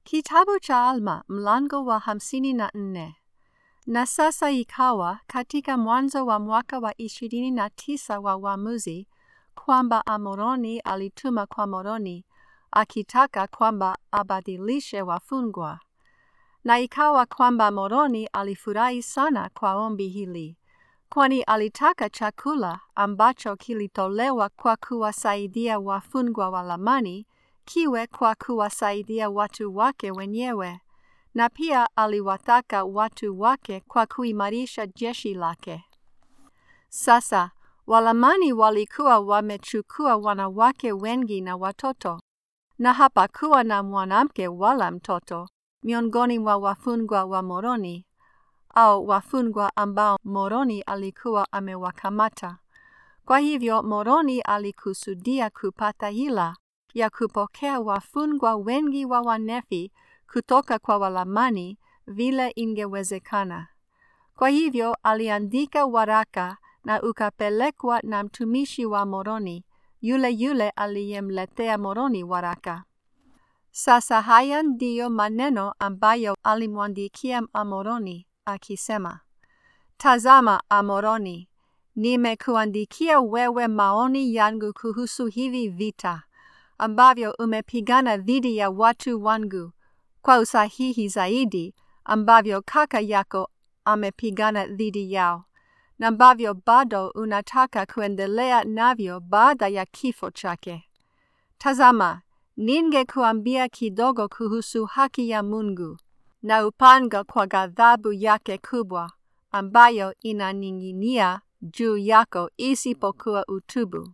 Kitabu cha Alma mlango wa hamsini na nne. Na sasa ikawa katika mwanzo wa mwaka wa ishirini na tisa wa uamuzi kwamba Amoroni alituma kwa Moroni akitaka kwamba abadilishe wafungwa. Na ikawa kwamba Moroni alifurahi sana kwa ombi hili, kwani alitaka chakula ambacho kilitolewa kwa kuwasaidia wafungwa wa Lamani kiwe kwa kuwasaidia watu wake wenyewe, na pia aliwataka watu wake kwa kuimarisha jeshi lake. Sasa Walamani walikuwa wamechukua wanawake wengi na watoto, na hapakuwa na mwanamke wala mtoto miongoni mwa wafungwa wa Moroni au wafungwa ambao Moroni alikuwa amewakamata. Kwa hivyo Moroni alikusudia kupata hila ya kupokea wafungwa wengi wa Wanefi kutoka kwa Walamani vile ingewezekana. Kwa hivyo aliandika waraka na ukapelekwa na mtumishi wa Moroni, yule yule aliyemletea Moroni waraka. Sasa haya ndiyo maneno ambayo alimwandikia Amoroni akisema: Tazama Amoroni, nimekuandikia wewe maoni yangu kuhusu hivi vita ambavyo umepigana dhidi ya watu wangu, kwa usahihi zaidi ambavyo kaka yako amepigana dhidi yao, na ambavyo bado unataka kuendelea navyo baada ya kifo chake. Tazama, ningekuambia kidogo kuhusu haki ya Mungu na upanga kwa ghadhabu yake kubwa ambayo inaning'inia juu yako isipokuwa utubu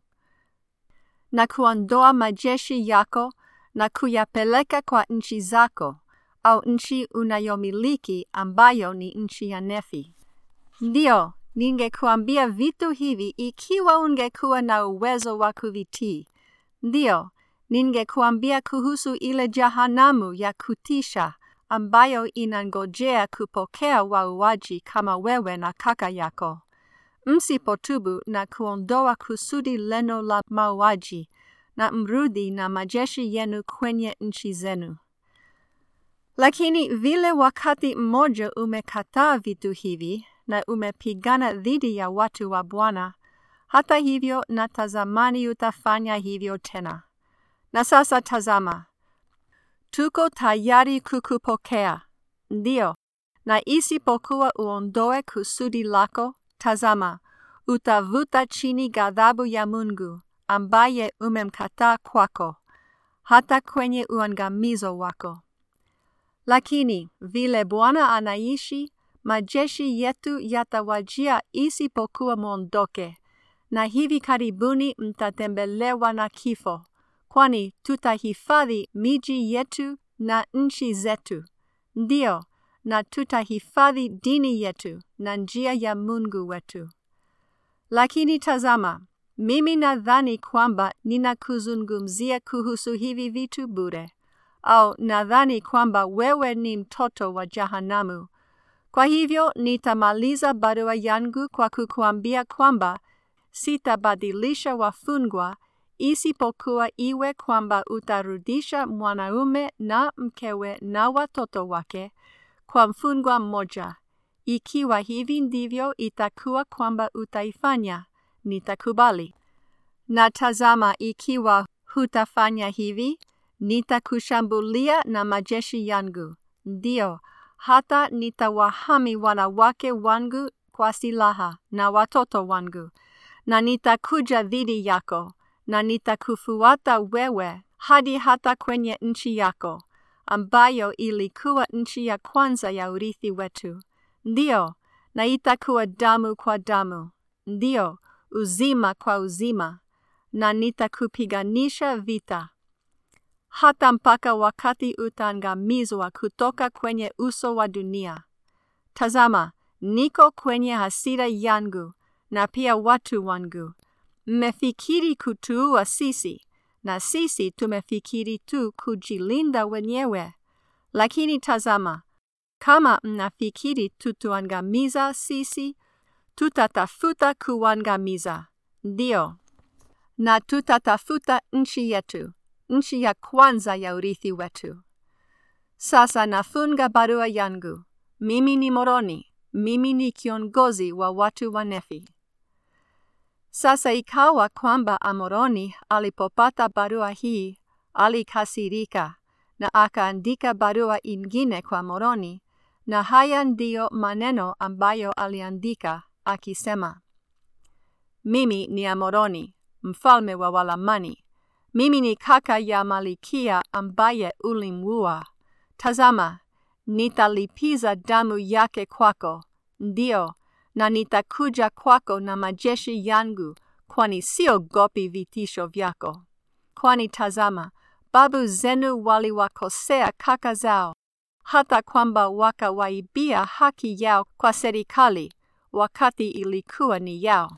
na kuondoa majeshi yako na kuyapeleka kwa nchi zako au nchi unayomiliki ambayo ni nchi ya Nefi. Ndiyo, ningekuambia vitu hivi ikiwa ungekuwa na uwezo wa kuvitii. Ndiyo, ningekuambia kuhusu ile jahanamu ya kutisha ambayo inangojea kupokea wauaji kama wewe na kaka yako msipotubu na kuondoa kusudi leno la mauaji na mrudi na majeshi yenu kwenye nchi zenu. Lakini vile wakati mmoja umekataa vitu hivi na umepigana dhidi ya watu wa Bwana, hata hivyo na tazamani utafanya hivyo tena. Na sasa tazama, tuko tayari kukupokea, ndiyo, na isipokuwa uondoe kusudi lako Tazama, utavuta chini ghadhabu ya Mungu ambaye umemkataa kwako, hata kwenye uangamizo wako. Lakini vile Bwana anaishi, majeshi yetu yatawajia isipokuwa mwondoke, na hivi karibuni mtatembelewa na kifo, kwani tutahifadhi miji yetu na nchi zetu. Ndiyo, na tutahifadhi dini yetu na njia ya Mungu wetu. Lakini tazama, mimi nadhani kwamba ninakuzungumzia kuhusu hivi vitu bure, au nadhani kwamba wewe ni mtoto wa jahanamu. Kwa hivyo nitamaliza barua yangu kwa kukuambia kwamba sitabadilisha wafungwa isipokuwa iwe kwamba utarudisha mwanaume na mkewe na watoto wake kwa mfungwa mmoja. Ikiwa hivi ndivyo itakuwa kwamba utaifanya, nitakubali. Na tazama, ikiwa hutafanya hivi, nitakushambulia na majeshi yangu. Ndiyo, hata nitawahami wanawake wangu kwa silaha na watoto wangu, na nitakuja dhidi yako, na nitakufuata wewe hadi hata kwenye nchi yako ambayo ilikuwa nchi ya kwanza ya urithi wetu. Ndiyo, na itakuwa damu kwa damu. Ndiyo, uzima kwa uzima, na nitakupiganisha vita hata mpaka wakati utaangamizwa kutoka kwenye uso wa dunia. Tazama, niko kwenye hasira yangu na pia watu wangu. Mmefikiri kutuua sisi na sisi tumefikiri tu kujilinda wenyewe. Lakini tazama, kama mnafikiri tutuangamiza sisi, tutatafuta kuangamiza. Ndiyo, na tutatafuta nchi yetu, nchi ya kwanza ya urithi wetu. Sasa nafunga barua yangu. Mimi ni Moroni. Mimi ni kiongozi wa watu wa Nefi. Sasa ikawa kwamba Amoroni alipopata barua hii alikasirika na akaandika barua ingine kwa Moroni, na haya ndiyo maneno ambayo aliandika akisema: Mimi ni Amoroni, mfalme wa Walamani. Mimi ni kaka ya Malikia ambaye ulimua. Tazama, nitalipiza damu yake kwako, ndio, na nitakuja kwako na majeshi yangu, kwani siogopi vitisho vyako. Kwani tazama, babu zenu waliwakosea kaka zao, hata kwamba wakawaibia haki yao kwa serikali, wakati ilikuwa ni yao.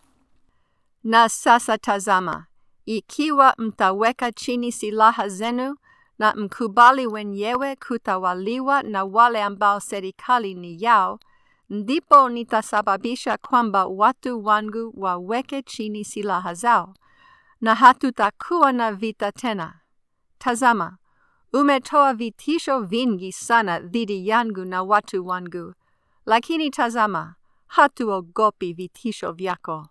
Na sasa tazama, ikiwa mtaweka chini silaha zenu na mkubali wenyewe kutawaliwa na wale ambao serikali ni yao, ndipo nitasababisha kwamba watu wangu waweke chini silaha zao, na hatutakuwa na vita tena. Tazama, umetoa vitisho vingi sana dhidi yangu na watu wangu, lakini tazama, hatuogopi vitisho vyako.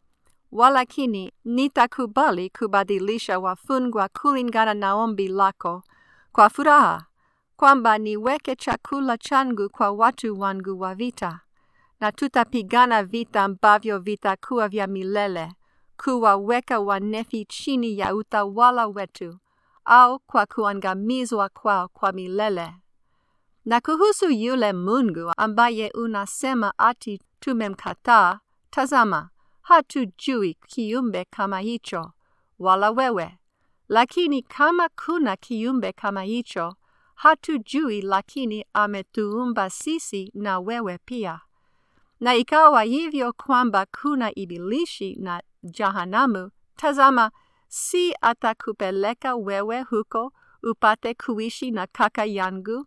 Walakini nitakubali kubadilisha wafungwa kulingana na ombi lako kwa furaha, kwamba niweke chakula changu kwa watu wangu wa vita, na tutapigana vita ambavyo vitakuwa vya milele, kuwaweka Wanefi chini ya utawala wetu, au kwa kuangamizwa kwao kwa milele. Na kuhusu yule Mungu ambaye unasema ati tumemkataa, tazama, hatujui kiumbe kama hicho, wala wewe. Lakini kama kuna kiumbe kama hicho, hatujui, lakini ametuumba sisi na wewe pia. Na ikawa hivyo kwamba kuna Ibilishi na Jahanamu, tazama, si atakupeleka wewe huko upate kuishi na kaka yangu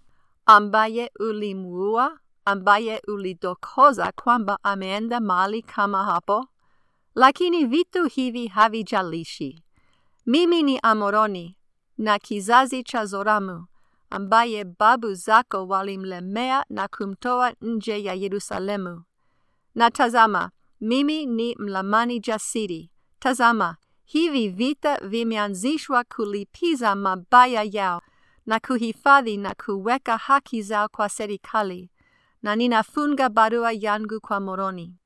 ambaye ulimuua, ambaye ulidokoza kwamba ameenda mali kama hapo. Lakini vitu hivi havijalishi. Mimi ni Amoroni na kizazi cha Zoramu, ambaye babu zako walimlemea na kumtoa nje ya Yerusalemu. Na tazama, mimi ni mlamani jasiri. Tazama, hivi vita vimeanzishwa kulipiza mabaya yao na kuhifadhi na kuweka haki zao kwa serikali, na ninafunga barua yangu kwa Moroni.